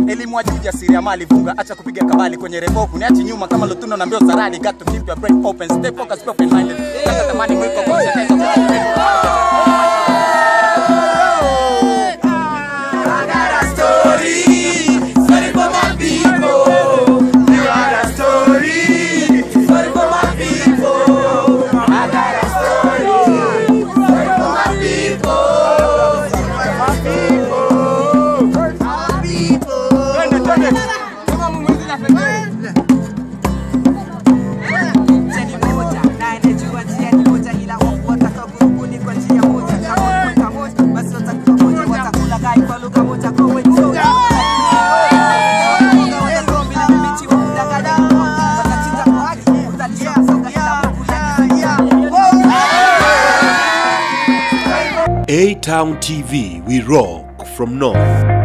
elimu wa juu jasiriamali vunga acha kupiga kabali kwenye revoku niachi nyuma kama lutuno na mbio zaradi got to keep your brain open stay focused open minded kata tamani mwiko concentrate on Njia ni moja, na anayejua njia ni moja, ila wapo watakaokurubuni kwa njia moja. Kama wata moja, basi watakuwa moja, watakula gai kwa lugha moja kwa wengi. Watakombi na mbichi wa kudanganya, watachinja kwa haki, utalisha msoga kila Mungu A Town TV, we rock from north.